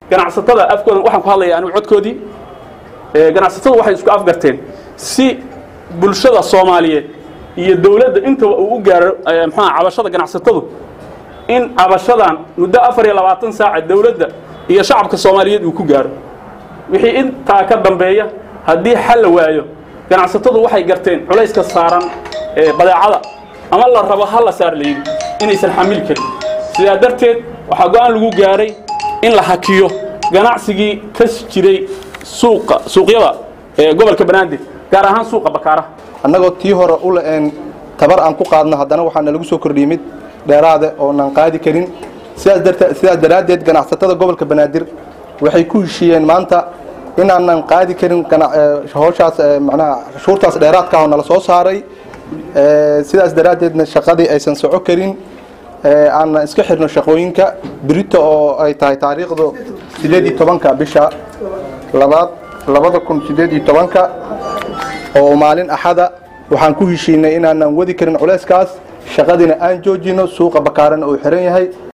ganacsatada afkooda waxaan ku hadlaya anigu codkoodii ganacsatadu waxay isku afgarteen si bulshada soomaaliyeed iyo dowladda intaba uu u gaaro mxuaa cabashada ganacsatadu in cabashadan muddo afar iyo labaatan saaca dowladda iyo shacabka soomaaliyeed uu ku gaaro wixii intaa ka dambeeya haddii xal la waayo ganacsatadu waxay garteen culayska saaran badeecada ama la rabo ha la saar layidhi inaysan xamili karin sidaa darteed waxaa go-aan lagu gaaray in la hakiyo ganacsigii ka jiray suuqa suuqyada ee gobolka banaadir gaar ahaan suuqa bakaaraha annagoo tii hore u la-een tabar aan ku qaadno haddana waxaana lagu soo kordhiyey mid dheeraade oonan qaadi karin sidaas darteed sidaas daraaddeed ganacsatada gobolka banaadir waxay ku heshiiyeen maanta inaanan qaadi karin howshaas macnaha cashuurtaas dheeraadka ah oo nala soo saaray sidaas daraaddeedna shaqadii aysan soco karin aanna iska xirno shaqooyinka birito oo ay tahay taariikhdu sideed iyo tobanka bisha labaad labada kun sideed iyo tobanka oo maalin axada waxaan ku heshiinay inaanan wadi karin culayskaas shaqadiina aan joojino suuqa bakaarana uu xiran yahay